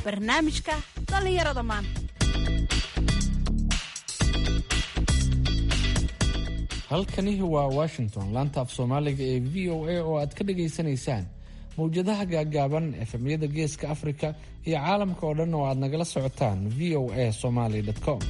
barnaamijka dhallinyarada maanta halkani waa washington laanta af soomaaliga ee v o a oo aad ka dhagaysanaysaan mawjadaha gaagaaban efemyada geeska afrika iyo caalamka oo dhan oo aad nagala socotaan v o a somaly com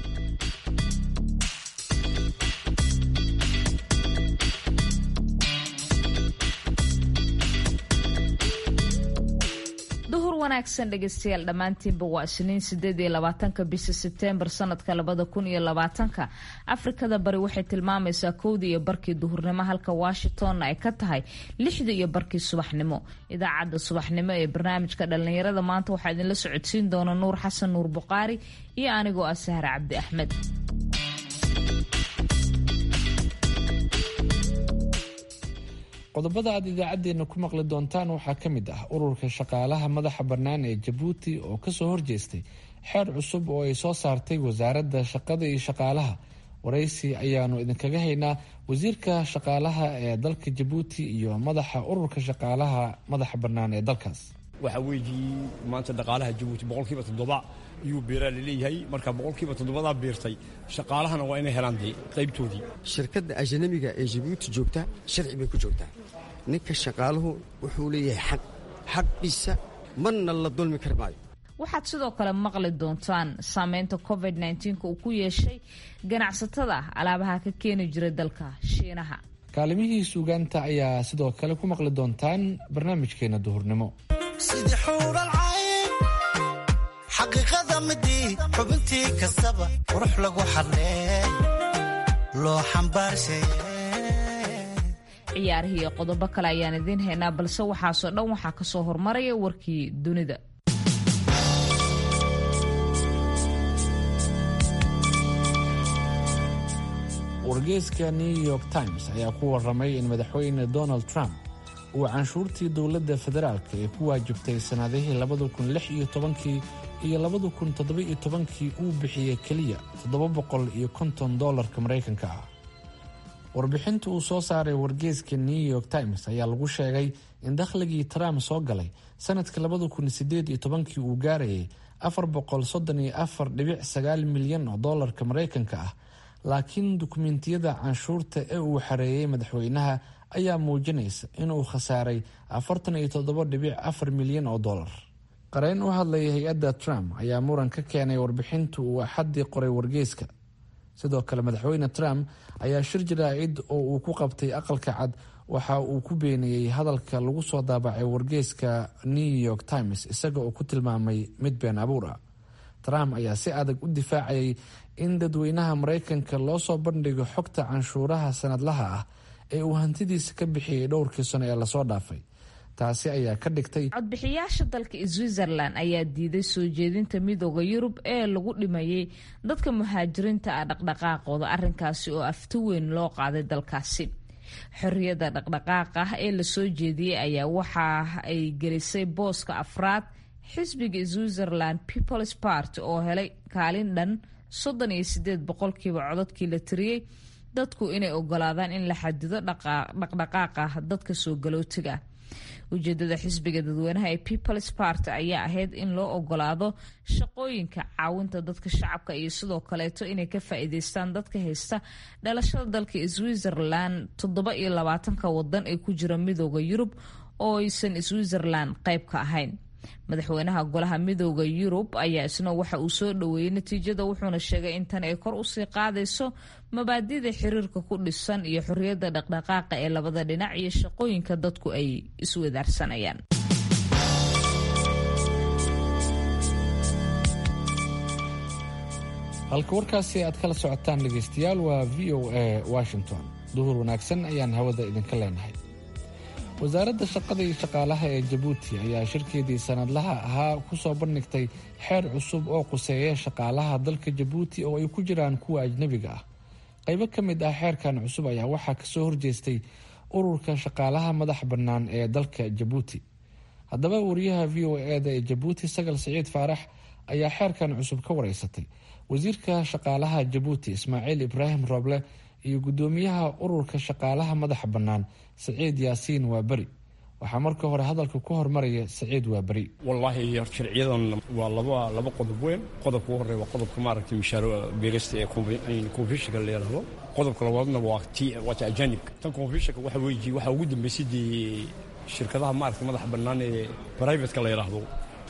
duhur wanaagsan dhegeystayaal dhammaantiinba waa isniin sideed iyo labaatanka bisha sebteembar sanadka labada kun iyo labaatanka afrikada bari waxay tilmaamaysaa kowdii iyo barkii duhurnimo halka washingtonna ay ka tahay lixdii iyo barkii subaxnimo idaacadda subaxnimo ee barnaamijka dhallinyarada maanta waxaa idinla socodsiin doona nuur xasan nuur buqaari iyo anigoo ah sahre cabdi axmed qodobada aad idaacaddeenna ku maqli doontaan waxaa ka mid ah ururka shaqaalaha madaxa bannaan ee jabuuti oo kasoo horjeestay xeer cusub oo ay soo saartay wasaaradda shaqada iyo shaqaalaha waraysi ayaanu idinkaga haynaa wasiirka shaqaalaha ee dalka jabuuti iyo madaxa ururka shaqaalaha madaxa bannaan ee dalkaas waxaa weeyii maanta dhaqaalaha jabuuti boqolkiiba toddoba iyuu beeraa laleeyahay marka boqolkiiba toddobadaa beertay shaqaalahana waa inay helaan dee qaybtoodii shirkadda ajanabiga ee jabuuti joogta sharci bay ku joogtaa ninka shaqaaluhu wuxuu leeyahay xaq xaqiisa marna la dulmi kari maayo waxaad sidoo kale maqli doontaan saameynta covid nka uu ku yeeshay ganacsatada alaabaha ka keeni jiray dalka shiinaha kaalimihii suugaanta ayaa sidoo kale ku maqli doontaan barnaamijkeena duhurnimo sidii xuuralcayn xaqiiqada midii xubintii kastaba qurux lagu xadleey loo xambaarshay ciyaarihii iyo qodobo kale ayaan idiin haynaa balse waxaasoo dhan waxaa ka soo hormaraya warkii dunida wargeyska new york times ayaa ku waramay in madaxweyne donald trump uu canshuurtii dowladda federaalka ee ku waajibtay sannadihii labada kun lix iyo tobankii iyo labada kun toddoba iyo tobankii uu bixiyey keliya toddoba boqol iyo konton dollarka maraykanka ah warbixinta uu soo saaray wargeyska new york times ayaa lagu sheegay in dakhligii trump soo galay sanadka labada kun sideed iyo tobankii uu gaarayay afar boqol soddon iyo afar dhibic sagaal milyan oo dollarka maraykanka ah laakiin dukumentiyada canshuurta ee uu xareeyey madaxweynaha ayaa muujinaysa inuu khasaaray afartan iyo toddoba dhibic afar milyan oo dollar qareyn u hadlaya hay-adda trump ayaa muran ka keenay warbixinta uu axaddii qoray wargeyska sidoo kale madaxweyne trump ayaa shir jaraa'id oo uu ku qabtay aqalka cad waxa uu ku beeniyey hadalka lagu soo daabacay wargeyska new york times isaga oo ku tilmaamay mid been abuur ah trump ayaa si adag u difaacayay in dadweynaha maraykanka loo soo bandhigo xogta canshuuraha sanadlaha ah ee uu hantidiisa ka bixiyey dhowrkii sano ee lasoo dhaafay taasi ayaa ka dhigtay codbixiyaasha dalka switzerland ayaa diiday soo jeedinta midooda yurub ee lagu dhimayay dadka muhaajiriinta ah dhaqdhaqaaqooda arrinkaasi oo afti weyn loo qaaday dalkaasi xorriyadda dhaqdhaqaaqa ee lasoo jeediyey ayaa waxa ay gelisay booska afraad xisbiga switzerland peoples party oo helay kaalin dhan soddon iyo sideed boqolkiiba codadkii la tiriyey dadku inay ogolaadaan in la xadido dhaqdhaqaaqa dadka soo galootiga ujeedada xisbiga dadweynaha ee peoples party ayaa ahayd in loo ogolaado shaqooyinka caawinta dadka shacabka iyo sidoo kaleeto inay ka faa-iideystaan dadka haysta dhalashada dalka switzerland toddoba iyo labaatanka wadan ee ku jira midooda yurub oo aysan switzerland qayb ka ahayn madaxweynaha golaha midooda yurub ayaa isna waxa uu soo dhoweeyey natiijada wuxuuna sheegay in tan ay kor usii qaadayso mabaadida xiriirka ku dhisan iyo xorriyadda dhaqdhaqaaqa ee labada dhinac iyo shaqooyinka dadku ay iswadaarsanayaan halka warkaasi aad kala socotaan dhegaystayaal waa v o a washington duhur wanaagsan ayaan hawada idinka leenahay wasaaradda shaqada iyo shaqaalaha ee jabuuti ayaa shirkeedii sanadlaha ahaa ku soo bandhigtay xeer cusub oo quseeya shaqaalaha dalka jabuuti oo ay ku jiraan kuwa ajnebiga ah qaybo ka mid ah xeerkan cusub ayaa waxaa kasoo horjeestay ururka shaqaalaha madax bannaan ee dalka jabuuti haddaba wariyaha v o eda ee jabuuti sagal siciid faarax ayaa xeerkan cusub ka wareysatay wasiirka shaqaalaha jabuuti ismaaciil ibraahim rooble iyo guddoomiyaha ururka shaqaalaha madaxa bannaan saciid yaasiin waa beri waxaa marka hore hadalka ku hormaraya saciid waaberi wallaahi sharciyadan waa laba laba qodob weyn qodobka ugu horreya waa qodobka maaragtay mishaaro beerista ee confusionka la yidhaahdo qodobka labaadna waa ti waa ta ajaanibka tan confusionka waxa weeye waxaa ugu dambeysay dee shirkadaha maaragtay madaxa bannaan ee privateka la yidhaahdo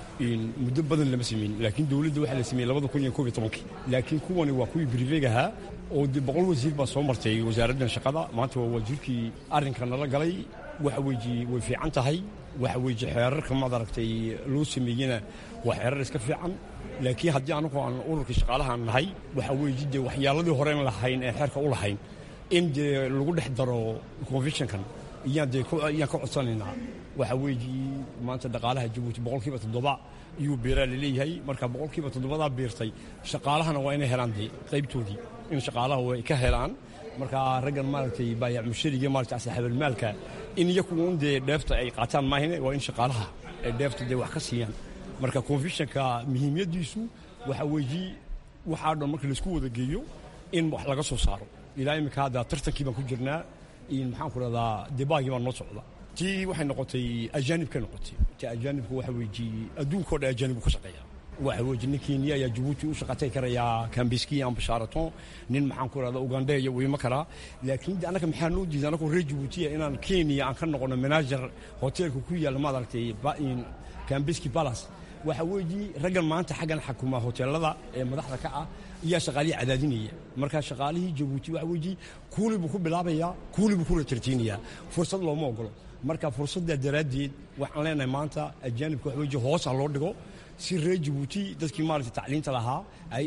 muddo badan lama sameyn laakiin dowladda waxaa la sameeyey labada kun iyo koob iyo tobankii laakiin kuwani waa kuwii briveeg ahaa oo dee boqol wasiir baa soo martay wasaaraddan shaqada maanta waa wasiirkii arrinka nala galay waxa weeye way fiican tahay waxa weeye xeerarka maad aragtay loo sameeyena waa xeerar iska fiican laakiin haddii anagu aan ururkii shaqaalahaan nahay waxa weeye dee waxyaaladii horeen lahayn ee xeerka u lahayn in dee lagu dhex daro conventionkan iyaan dee iyaan ka codsanaynaa waxa weeye maanta dhaqaalaha jabuuti boqolkiiba toddoba iyuu beeraa laleeyahay marka boqolkiiba toddobadaa beertay shaqaalahana waa inay helaan dee qaybtoodii in shaqaalaha way ka helaan marka raggan maaragtay baayac mushariga maaragtay asxaabalmaalka in iyakuun dee dheefta ay qaataan maahine waa in shaqaalaha ay dheefta dee wax ka siiyaan marka confusionka muhiimyadiisu waxa weeye waxaa dhan marka laisku wada geeyo in wax laga soo saaro ilaa iminka hadda tartankii baan ku jirnaa maxaan ku rahdaa debaagii baa noo socda tii waxay noqotay ajaanibkay noqotay ti ajaanibka waxa weeye adduunka o dhan ajaanibku ka shaqeeya waxa weeye nin kenya ayaa jabuuti u shaqatay karayaa kambiski amba shaaraton nin maxaan ku rahdaa ugandeya wuu ima karaa laakiin annaga maxaa noo diiday annagoo reer jabuutiya inaan kenya aan ka noqono manager hoteelka ku yaalla maad aragtay kambiski palace waxa weeye raggan maanta xaggan xakuma hoteelada ee madaxda ka ah iyaa shaqaalihii cadaadinaya markaa shaqaalihii jabuuti waxa weeye kuuli buu ku bilaabayaa kuuli buu ku ratartiinayaa fursad looma ogolo marka fursaddaa daraaddeed waxaan leenahay maanta ajaanibka wax weeye hoos ha loo dhigo si reer jabuuti dadkii maaragtay tacliinta lahaa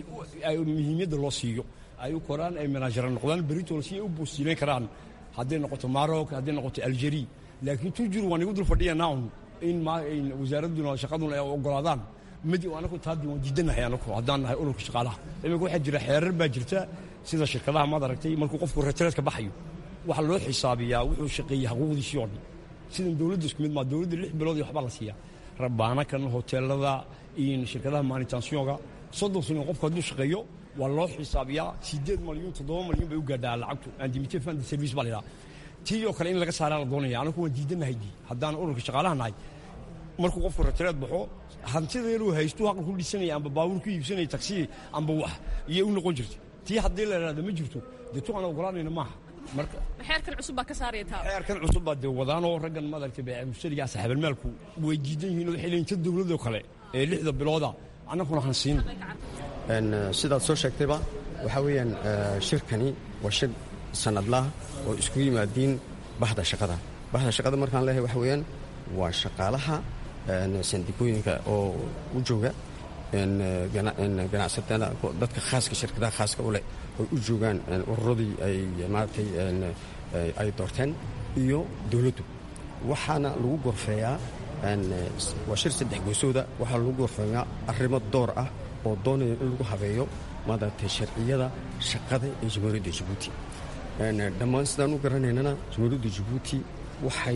ay muhiimyadda loo siiyo ay u koraan ay manaajara noqdaan beritool si ay u boostiileyn karaan hadday noqoto maroc hadday noqoto algeria laakiin tujur waan igu dul fadhiyanaa un in wasaaradduna shaqaduna ay ogolaadaan mid anagu taadi waan diidanahay anagu haddaan nahay ururka shaqaalaha iminka waxaa jira xeerar baa jirta sida shirkadaha maad aragtay markuu qofku retreedka baxayo waxaa loo xisaabiyaa wuxuu shaqeeyey xuquuqdiisii oo dhan sidan dowladda isku mid maa dowladda lix bilood iyo waxbaa la siiyaa rabaanakan hoteelada iyo shirkadaha maanitansiyonga soddon sano qofku hadduu shaqeeyo waa loo xisaabiyaa sideed malyuun toddoba malyuun bay u gaadhaa lacagtu andimite fund service baa la yidhaha tii oo kale in laga saaraa la doonaya anagu waan diidanahay dii haddaan ururka shaqaalaha nahay markuu qofku retreed baxo hantideeluu haystuu haqal ku dhisanaya amba baabuur ku iibsanaya taksi amba wax iyay u noqon jirta tii haddii la idhahda ma jirto dee tu aan ogolaanayna maaha marka xeerkan cusub baa ka saaraya taa xeerkan cusub baa dee wadaanoo raggan maaragtay bee mushtariga asxaabalmaalku way diidan yihiin oo waxay leeyihin ta dowladoo kale ee lixda bilooda annaguna han siin sidaad soo sheegtayba waxaa weeyaan shirkani waa shir sanadlaah oo isku yimaadiin bahda shaqada bahda shaqada markaan leeyahay waxa weeyaan waa shaqaalaha sandikooyinka oo u jooga ganacsatada dadka khaaska shirkadaha khaaska u leh oy u joogaan ururadii ay maaragtay ay doorteen iyo dowladdu waxaana lagu gorfeeyaa waa shir saddex goysooda waxaa lagu gorfeeyaa arrimo door ah oo doonaya in lagu habeeyo maaragtay sharciyada shaqada ee jamhuuriyadda jabuuti dhammaan sidaan u garanaynana jamhuuriyadda jabuuti waxay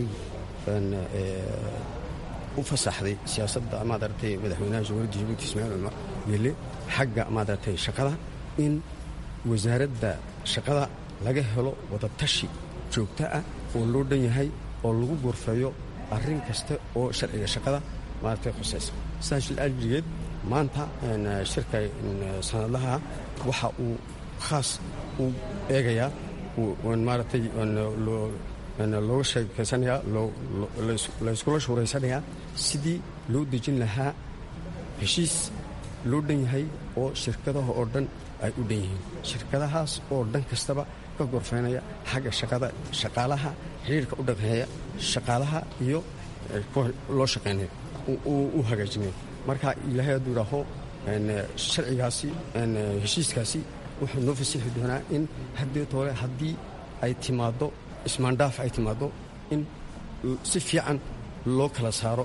u fasaxday siyaasadda maadaragtay madaxweynaha jamhuuriyadda jabuuti ismaaciil cumar geele xagga maadaragtay shaqada in wasaaradda shaqada laga helo wadatashi joogto ah oo loo dhan yahay oo lagu gorfeeyo arrin kasta oo sharciga shaqada maaragtay khusaysa sidaas ajrigeed maanta shirka sanadlaha waxa uu khaas u eegayaa maaragtay looga sheekaysanayaa layskula shuuraysanayaa sidii loo dejin lahaa heshiis loo dhan yahay oo shirkadaha oo dhan ay u dhan yihiin shirkadahaas oo dhan kastaba ka gorfeynaya xagga shaqada shaqaalaha xiriirka u dhaqeeya shaqaalaha iyo kuwa loo shaqaynaya u hagaajinaya marka ilaahay hadduu idhaaho sharcigaasi heshiiskaasi wuxuu noo fasixi doonaa in haddeed hore haddii ay timaaddo ismaandhaaf ay timaaddo in si fiican loo kala saaro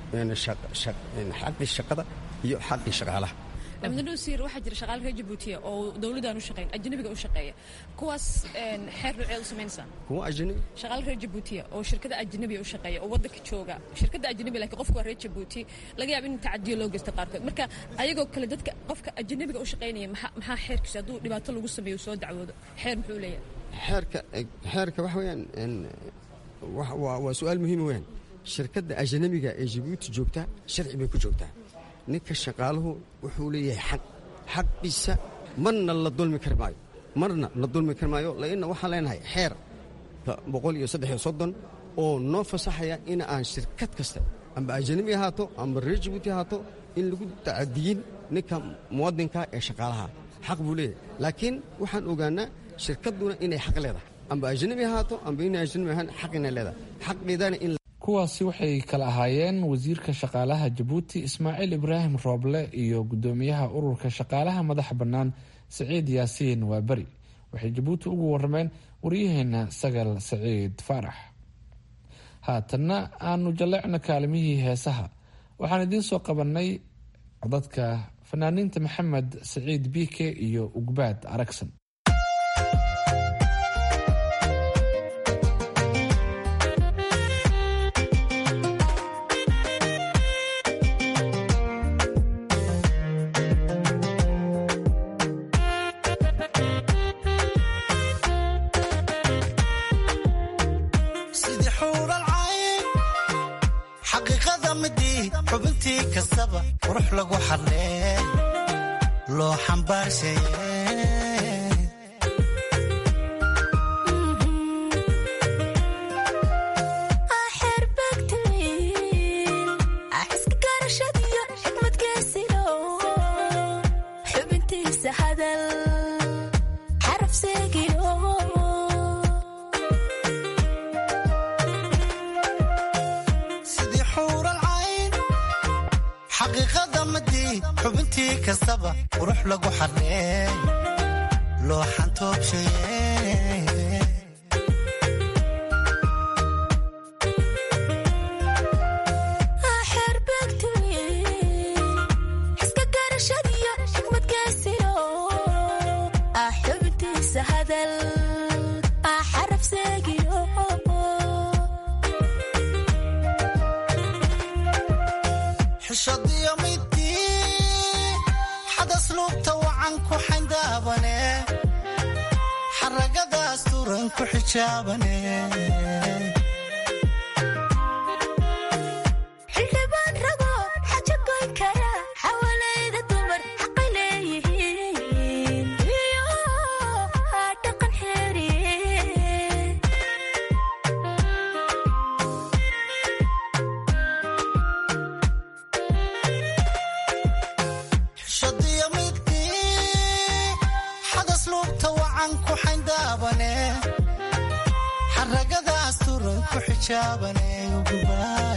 xaqii shaqada iyo xaqii shaqaalaha abdinosiir waxaa jira shaqaale reer jabuutiya oo dowladaan u shaqeyn ajnabiga u shaqeeya kuwaas xeer noocee u samaynaysaa kuwa ajnabi shaqaale reer jabuutiya oo shirkada ajnabiga u shaqeeya oo waddanka jooga shirkada ajnabi laakiin qofku waa reer jabuuti laga yaaba in tacadiyo loo geysta qaarkood marka ayagoo kale dadka qofka ajnabiga u shaqeynaya maxaa xeerkiisa hadduu dhibaato lagu sameeyo soo dacwoodo xeer muxuu leeyahay xeerka xeerka waxa weeyaan waa su-aal muhiima weyaan shirkadda ajanabiga ee jabuuti joogta sharci bay ku joogtaa ninka shaqaaluhu wuxuu leeyahay xaq xaqiisa marna la dulmi kari maayo marna la dulmi kari maayo lainna waxaan leenahay xeer boqol iyo saddex iyo soddon oo noo fasaxaya in aan shirkad kasta amba ajanabi ahaato amba reer jabuuti ahaato in lagu tacadiyin ninka muwadinka ee shaqaalaha xaq buu leeyahay laakiin waxaan ogaanaa shirkadduna inay xaq leedahay amba ajanabi ahaato amba inay ajanabi ahaan xaq inay leedahay xaqeedana in kuwaasi waxay kala ahaayeen wasiirka shaqaalaha jabuuti ismaaciil ibraahim rooble iyo guddoomiyaha ururka shaqaalaha madaxa bannaan saciid yaasiin waaberi waxay jabuuti ugu warrameen waryaheena sagal saciid faarax haatanna aanu jalleecno kaalimihii heesaha waxaan idiin soo qabannay codadka fanaaniinta maxamed saciid biike iyo ugbaad aragsan sidii xuural cayn xaqiiqada midii xubintii kastaba qurux lagu xadlee loo xambaarshaye sidii xuural cayn xaqiiqada midii xubintii kastaba qurux lagu xadlee loo xantoobshaye xishadiyo midii xadas luubta wacan ku xayndaabane xaragadaas turan ku xijaabane xishadiyo midii xadas luubta wacan ku xayndaabane xaragadaas turan ku xijaabane ugubaa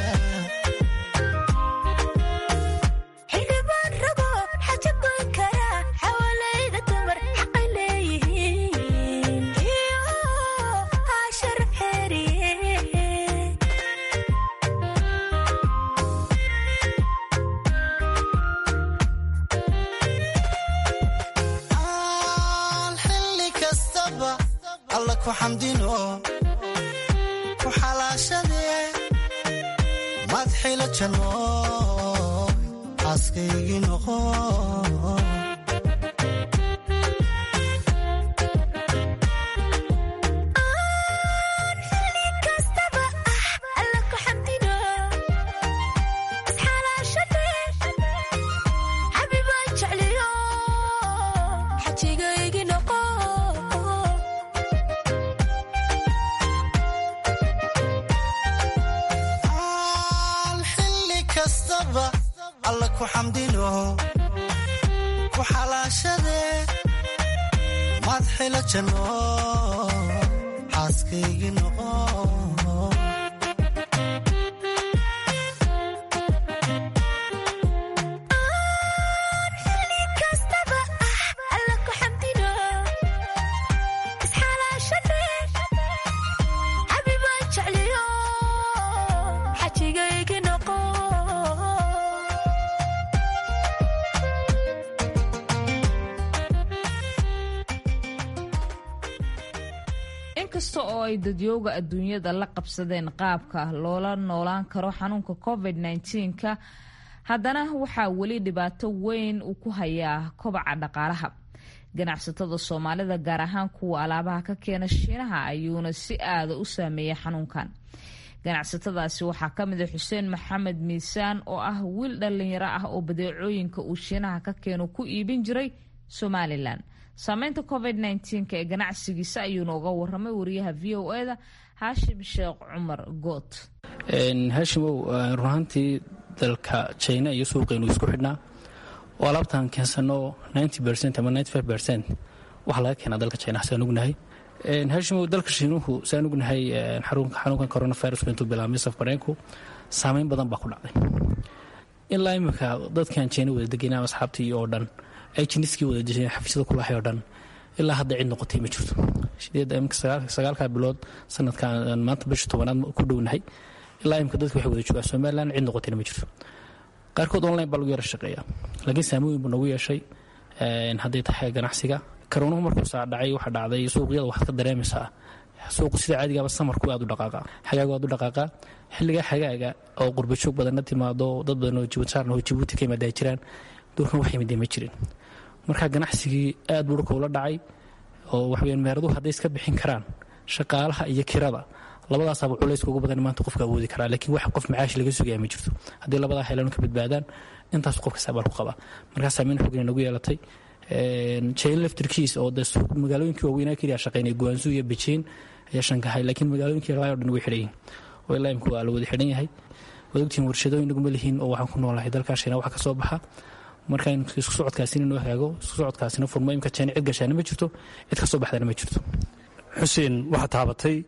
aan xilli kastaba alla ku xamdino ku xalaashadee madxila janno xaaskaygii noqo aan xilli kastaba alla ku xamdino ku xalaashadee madxila janno xaaskaygii noqo inkasta oo ay dadyooga adduunyada la qabsadeen qaabka loola noolaan karo xanuunka covid -19ka haddana waxaa weli dhibaato weyn uu ku hayaa kobaca dhaqaalaha ganacsatada soomaalida gaar ahaan kuwa alaabaha ka keena shiinaha ayuuna si aada u saameeya xanuunkan ganacsatadaasi waxaa ka mid a xuseen maxamed miisaan oo ah wiil dhallinyaro ah oo badeecooyinka uu shiinaha ka keeno ku iibin jiray somalilan saameynta covid nka ee ganacsigiisa ayuuna uga waramay wariyaha v o eda haashim sheekh cumar good haashimow runaantii dalka jina iyo suuqeenu isku xidhnaa oo alaabtaan keensano ama waxa laga keenaa dalka jina saan ognahay haashimow dalka shiinuhu saan ognahay xanuunkan coronaviruska intuu bilaabmay safbareenku saameyn badan baa ku dhacday ilaa imika dadkan jina wada degena asxaabtii oo dhan ay jiniskii wada dejeen xafiisyada kulahay oo dhan ilaa hadda cid noqotay ma jirto sagaalka bilood sanadkan maanta bisha tobanaad ku dhownahay ilaa imika dadki waxay wada joogaan somalilan cid noqotayna ma jirto qaarkood online baa lagu yara shaqeeya laakiin saamooyin buu nagu yeeshay hadday tahay ganacsiga karoonuhu markuu saa dhacay waxa dhacday suuqyada waxaad ka dareemaysaa suuqu sida caadigaaba samarku aad u dhaqaaqa xagaagu aad u dhaqaaqaa xilligaa xagaaga oo qurbajoog badanna timaado dad badan oo jibuutisaaran oo jibuuti ka yimaada ay jiraan duurkan wax yimidee ma jirin marka ganacsigii aad buu dhulka ula dhacay oo waxaweyaan meeraduhu hadday iska bixin karaan shaqaalaha iyo kirada labadaasaaba culayska ugu badan maanta qofka awoodi karaa laakiin wax qof macaash laga sugaya ma jirto haddii labadaa helan ka badbaadaan intaas qofka saabal ku qaba markaa saameyn xogna nagu yeelatay jain lefterkiis oo de magaalooyinkii waaweynaa keliya shaqeynay guwaansu iyo bejiin ayaa shankahay laakiin magaalooyinkii kalaa o dhan way xidhan yihin oo ilaa imka waa la wada xidhan yahay waad ogtihin warshadooyin naguma lihiin oo waxaan ku noolahay dalkaa shiina waxa ka soo baxa marka in isku socodkaasina noo hagaago isku socodkaasina furmo imka jeen cid gashaana ma jirto cid ka soo baxdana ma jirto xuseen waxaad taabatay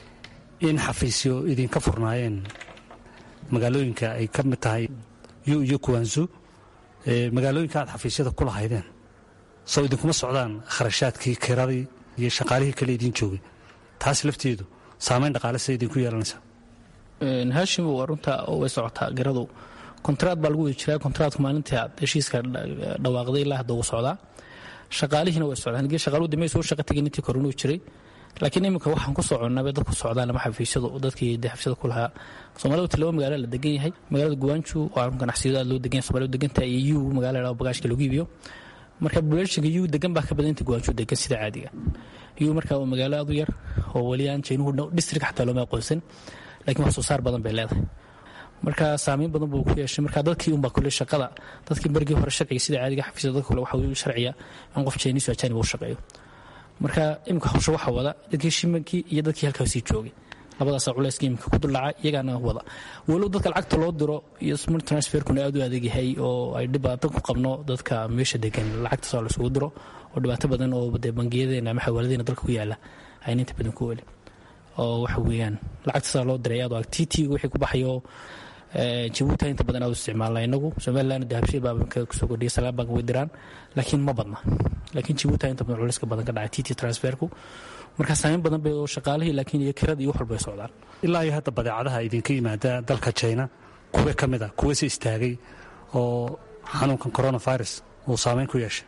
in xafiisyo idinka furnaayeen magaalooyinka ay ka mid tahay yu iyo kuwansu magaalooyinka aad xafiisyada ku lahaydeen soo idinkuma socdaan kharashaadkii kiradii iyo shaqaalihii kale idiin joogay taas lafteedu saamayn dhaqaale sida idinku yeelanaysaa haashim waa runta way socotaa garadu kontraad baa lagu wada jiraa kontraadku maalintii aad heshiiska dhawaaqday ilaa hadda uu socdaa shaqaalihiina way socdaan haddii shaqaaluhu dambe soo shaqa tegin intii koronuu jiray laakiin iminka waxaan ku soconnaa bay dadku socdaan lama xafiisyadu dadkii de xafiisyada ku lahaa soomaalida wati laba magaalo la degan yahay magaalada guwaanju waa ganacsiyadu aad loo degan yahay soomaalida degantahay iyo yu magaala la bagaashka lagu iibiyo marka buleershiga yu degan baa ka badan inta guwaanju degan sida caadiga yu marka waa magaalo aad u yar oo weli aan jaynuhu district xataa looma aqoonsan laakiin wax soo saar badan bay leedahay marka saamayn badan buu ku yeeshay marka dadkii unbaa kule shaqada dadkii bargii hore sharciga sida caadiga xafiisyada dadka kule waxa uu sharciya in qof jayniisu ajaanib u shaqeeyo marka imika hawsha waxaa wada dadkii shimankii iyo dadkii halkaasii joogay labadaasa culayska imika ku duldhaca iyagaana wada walow dadka lacagta loo diro iyo smart transferkuna aad u adeeg yahay oo ay dhibaato ku qabno dadka meesha degan lacagtaas oo laisugu diro oo dhibaato badan oo dee bangiyadeena ama xawaaladeena dalka ku yaala ayna inta badan ku welin oo waxa weeyaan lacagtaasaa loo diray aad t t wixii ku baxayo jabuuti inta badan aad u isticmaalna inagu somaliland dahabshiil baa kusoo kordhiyay salaam bank way diraan laakiin ma badna laakiin jabuuti inta badan culayska badan ka dhacay tt transferku marka saameyn badan bay oo shaqaalihii laakiin iyo kirada iyo wax walba ay socdaan ilaa iyo hadda badeecadaha idinka yimaada dalka jina kuwe ka mid a kuwese istaagay oo xanuunkan coronavirus uu saameyn ku yeeshay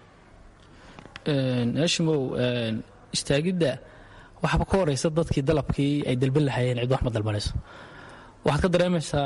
hashimow istaagidda waxaaba ka horeysa dadkii dalabkii ay dalban lahaayeen cid wax ma dalbanayso waxaad ka dareemaysaa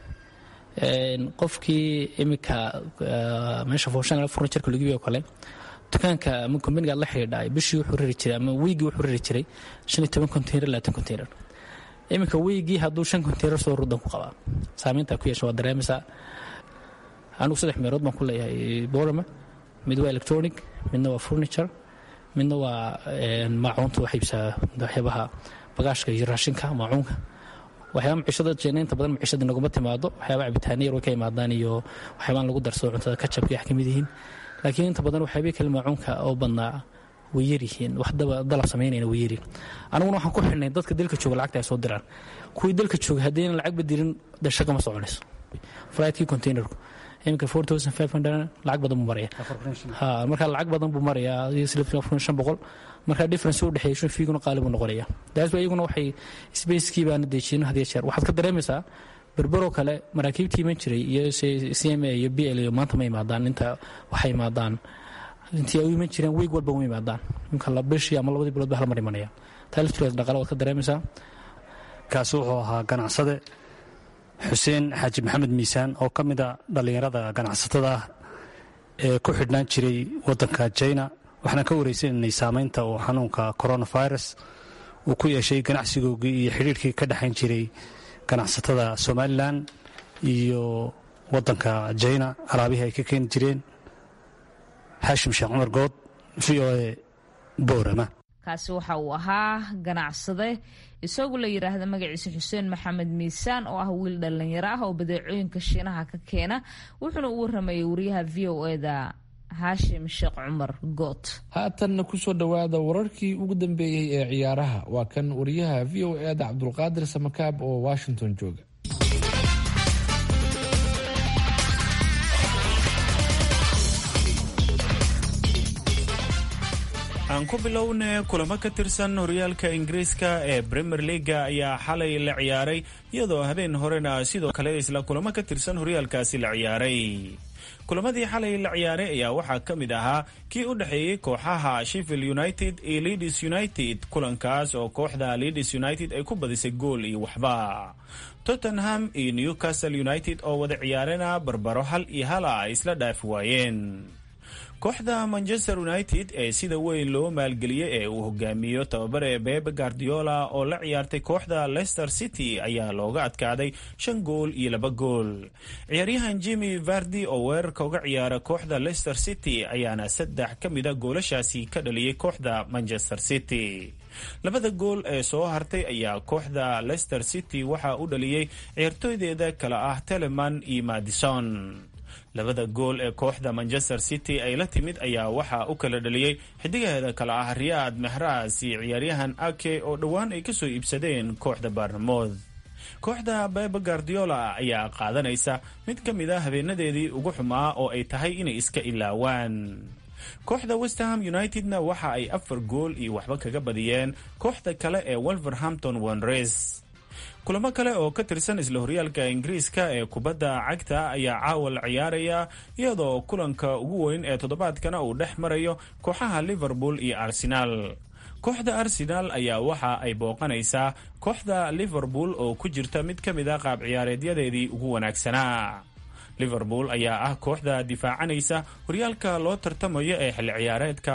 qofkii iminka meesha fooshan furniturka lagu iibiyo kale dukaanka ama kombaniga aad la xidhiidha bishii wuxuu rari jiray ama weygii wuxuu rari jiray shan iyo toban konteynar labaatan konteynar iminka weygii hadduu shan konteynar soo rudan ku qabaa saameyntaa ku yeesha waad dareemaysaa anigu saddex meelood baan ku leeyahay borama mid waa electronic midna waa furniture midna waa maacuunta wax iibsaa waxyaabaha bagaashka iyo raashinka maacuunka waxyaaba maciishada jeena inta badan maciishada naguma timaado waxyaaba cabitaana yar way ka imaadaan iyo waxyaabaan lagu darsado cuntada kajabka wax ka mid yihiin laakiin inta badan waxyaabihii kale maacuunka oo badnaa way yaryihiin wax dalab samaynayna way yaryihin aniguna waxaan ku xidhnay dadka dalka jooga lacagta ay soo diraan kuwii dalka jooga haddayna lacag badirin dee shaqa ma soconayso flightkii containerku iminka four thousand five hundred lacag badan buu maraya ha marka lacag badan buu marayaa shan boqol marka difference u dhexeeya shan fiiguna qaali buu noqonaya daas ba iyaguna waxay spacekii baana dejiyen had iyo jeer waxaad ka dareemaysaa berberoo kale maraakiibtii iman jiray iyo c m a iyo b l iyo maanta ma imaadaan inta waxay imaadaan intii ay u iman jireen weeg walba uma imaadaan imka la bishii ama labadii bilood ba hal mar imanaya taa laftigeeda dhaqaale waad ka dareemaysaa kaasi wuxuu ahaa ganacsade xuseen xaaji maxamed miisaan oo ka mid a dhallinyarada ganacsatada ah ee ku xidhnaan jiray waddanka jina waxaan ka wareysananay saamaynta uu xanuunka coronavirus uu ku yeeshay ganacsigoogii iyo xidhiirhkii ka dhexayn jiray ganacsatada somalilan iyo wadanka jina alaabihii ay ka keeni jireen xaashim sheekh cumar good v o a boorama kaasi waxa uu ahaa ganacsade isagu la yidhaahda magaciisa xuseen maxamed miisaan oo ah wiil dhallinyaro ah oo badeecooyinka shiinaha ka keena wuxuuna u waramayay wariyaha v o eda haashim sheekh cumar good haatanna kusoo dhowaada wararkii ugu dambeeyey ee ciyaaraha waa kan wariyaha v o eda cabdulqaadir samakaab oo washington jooga aan ku bilowne kulamo ka tirsan horyaalka ingiriiska ee premier leaga ayaa xalay la ciyaaray iyadoo habeen horena sidoo kale isla kulamo ka tirsan horyaalkaasi la ciyaaray kulamadii xalay la ciyaaray ayaa waxaa ka mid ahaa kii u dhexeeyey kooxaha sheffield united iyo leeds united kulankaas oo kooxda leeds united ay ku badisay gool iyo waxba tottenham iyo newcastle united oo wada ciyaarena barbaro hal iyo hala ay isla dhaafi waayeen kooxda manchester united ee sida weyn loo maalgeliyey ee uu hogaamiyo tababare bebe guardiola oo la ciyaartay kooxda leicester city ayaa looga adkaaday shan gool iyo laba gool ciyaaryahan jimmy vardi oo weerarka uga ciyaara kooxda leicester city ayaana saddex ka mida goolashaasi ka dhaliyey kooxda manchester city labada gool ee soo hartay ayaa kooxda leicester city waxaa u dhaliyey ciyaartooydeeda kale ah teleman iyo madison labada gool ee kooxda manchester city ay la timid ayaa waxaa u kala dhaliyey xidigaheeda kale ah riyaad mehras iyo ciyaaryahan ake oo dhowaan ay kasoo iibsadeen kooxda baarnamood kooxda bebe guardiola ayaa qaadanaysa mid ka mid a habeenadeedii ugu xumaa oo ay tahay inay iska ilaawaan kooxda westham unitedna waxa ay afar gool iyo waxba kaga badiyeen kooxda kale ee wolverhampton wanres kulamo kale oo ka tirsan isla horyaalka ingiriiska ee kubadda cagta ayaa caawa la ciyaaraya iyadoo kulanka ugu weyn ee toddobaadkana uu dhex marayo kooxaha liverpool iyo arsenaal kooxda arsenaal ayaa waxa ay booqanaysaa kooxda liverpool oo ku jirta mid ka mid a qaab ciyaareedyadeedii ugu wanaagsanaa liverpool ayaa ah kooxda difaacanaysa horyaalka loo tartamayo ee xilli ciyaareedka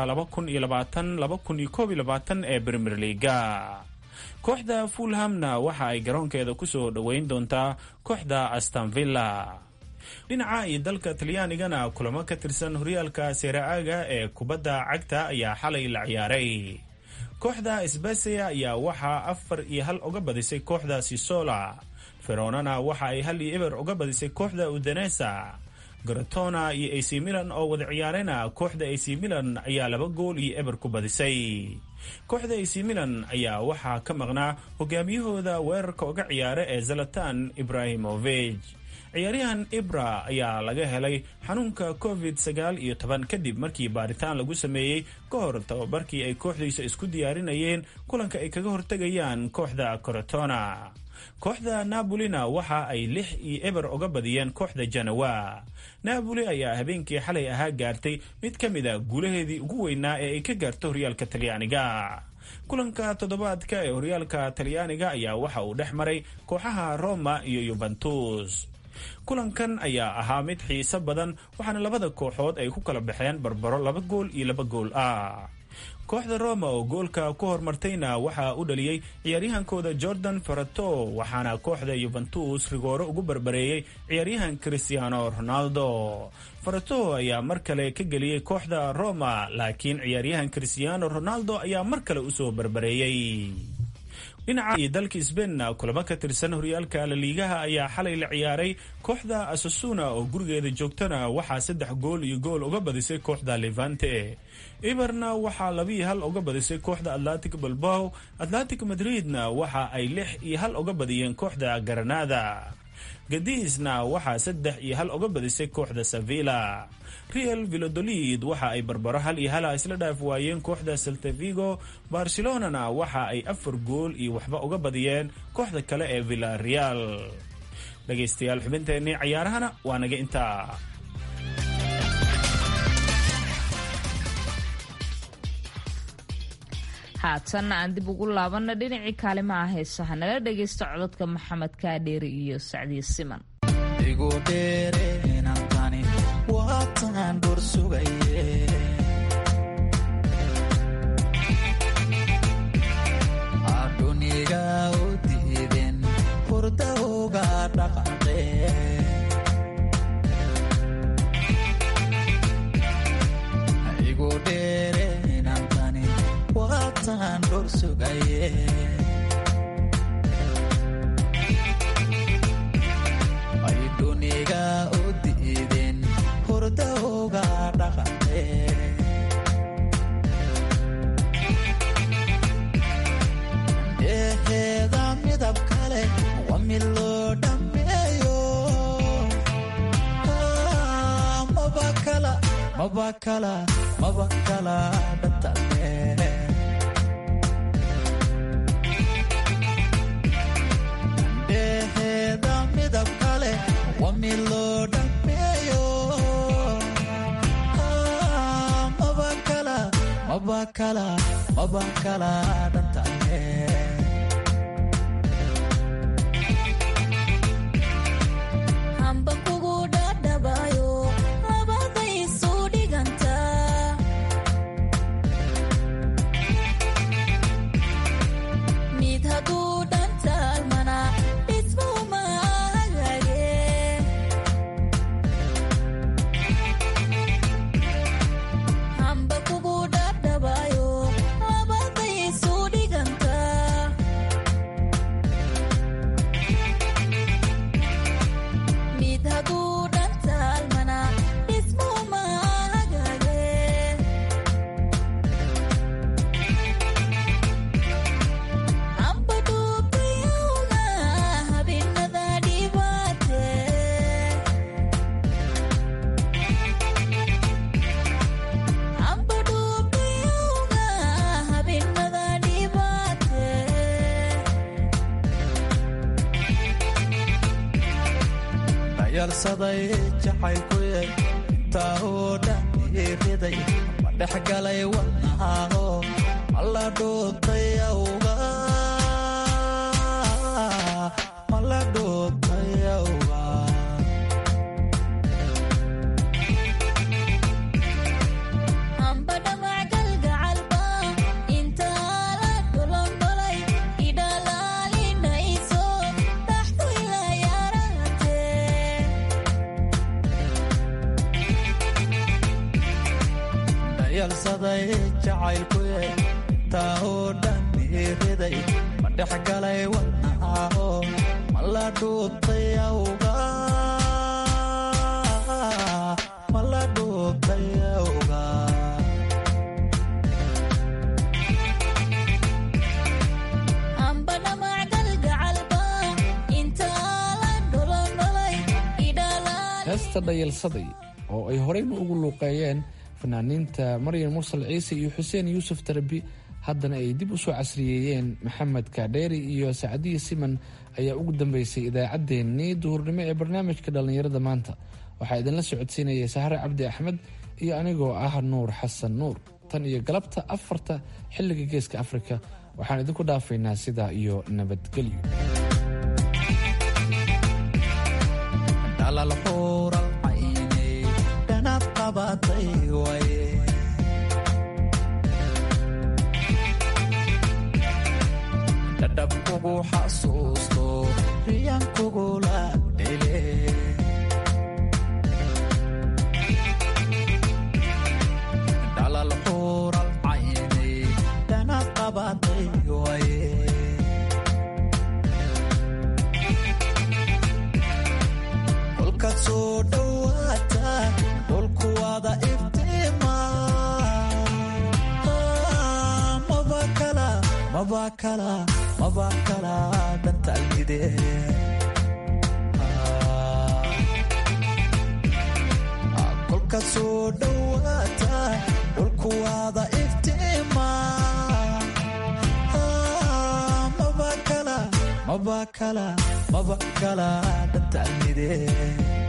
ee premier leaga kooxda fulhamna waxa ay garoonkeeda kusoo dhoweyn doontaa kooxda astanvilla dhinaca iyo dalka talyaanigana kulamo ka tirsan horyaalka seera-aaga ee kubadda cagta ayaa xalay la ciyaaray kooxda sbesia ayaa waxaa afar iyo hal uga badisay kooxda sisola feronana waxa ay hal iyo eber uga badisay kooxda udanesa garatona iyo ac milan oo wada ciyaarena kooxda ac milan ayaa laba gool iyo eber ku badisay kooxda ac milan ayaa waxaa ka maqnaa hogaamiyahooda weerarka uga ciyaara ee zalatan ibrahimovej ciyaaryahan ibra ayaa laga helay xanuunka covid sagaal iyo toban kadib markii baaritaan lagu sameeyey ka hor tababarkii ay kooxdiisa isku diyaarinayeen kulanka ay kaga hortegayaan kooxda corotona kooxda nabolina waxa ay lix iyo eber uga badiyeen kooxda janawa naaboli ayaa habeenkii xalay ahaa gaartay mid ka mid a guulaheedii ugu weynaa ee ay ka gaarto horyaalka talyaaniga kulanka toddobaadka ee horyaalka talyaaniga ayaa waxa uu dhex maray kooxaha roma iyo yubentus kulankan ayaa ahaa mid xiiso badan waxaana labada kooxood ay ku kala baxeen barbaro laba gool iyo laba gool ah kooxda roma oo goolka ku hormartayna waxaa u dhaliyey ciyaaryahankooda jordan farato waxaana kooxda yuventus rigooro ugu barbareeyey ciyaaryahan cristiano ronaldo farato ayaa mar kale ka geliyey kooxda roma laakiin ciyaaryahan cristiano ronaldo ayaa mar kale usoo barbareeyey dhinaca iyo dalka sbainna kulamo ka tirsan horyaalka laliigaha ayaa xalay la ciyaaray kooxda asasuna oo gurigeeda joogtana waxaa saddex gool iyo gool uga badisay kooxda levante iberna waxaa labiiyo hal uga badisay kooxda atlantic balbow atlantic madridna waxa ay lix iyo hal uga badiyeen kooxda garanada gadiisna waxaa saddex iyo hal uga badisay kooxda sevilla real vilodolid waxa ay barbaro hal iyo hala isla dhaaf waayeen kooxda saltavigo barcelonana waxa ay afar gool iyo waxba uga badiyeen kooxda kale ee villareal dhegaystayaal xubinteennii cayaarahana waa naga intaa haatanna aan dib ugu laabanna dhinacii kaalimaha heesaha nala dhagaysta codadka maxamed kaadheeri iyo sacdiye siman aduniga u diiden hurda kala maba kala dhantalle dheheeda midab kale waa mid loo dhammeeyo maba kala maba kala maba kala dhantalle hamba kugu dhadhabayo labaday isu dhiganta mid hadduu dhantaalmana dhismuma hagaage hamba kugu dhadhabayo labaday isu dhiganta mid hadduu dhantaalmana dhismuma hagaage hamba dhuubtayowga habeenada dhibaate hamba dhuubtayowga habeenada dhibaate dayalsaday jacaylkuye intaa oo dhan iriday ma dhex galay wadnahaago mala dhuubtay awga mala dhuubtay awga hamba dhamac galgacalba intaa la dholondholay idhalaalinayso dhaxdu ila yarate dayalsaday jacaylkuye intaa oo dhan iriday ma dhex galay wadnahaago mala dhuubtay awga mala dhuubtay awga hamba dhamac galgacalba intaa la dholondholay idhalaa heesta dhayalsaday oo ay horeyna ugu luuqeeyeen fanaaniinta maryan mursal ciise iyo xuseen yuusuf tarabi haddana ay dib u soo casriyeeyeen maxamed kaadheeri iyo sacdiyi siman ayaa ugu dambeysay idaacaddeenii duhurnimo ee barnaamijka dhallinyarada maanta waxaa idinla socodsiinaya sahre cabdi axmed iyo anigoo ah nuur xasan nuur tan iyo galabta afarta xilliga geeska afrika waxaan idinku dhaafaynaa sidaa iyo nabadgelyo dhalal xuural caynay dhanaad qabatay waye dhadhab kugu xasuusto riyan kugula dhele dhalal xuural caynay dhanaad qabatay waye kolkaad soo dhowaata dhulku wada iftiima maba kala maba kala maba kala dhantaalmide kolkaad soo dhowaata dhulku wada iftiima maba kala maba kala maba kala dhantaalmide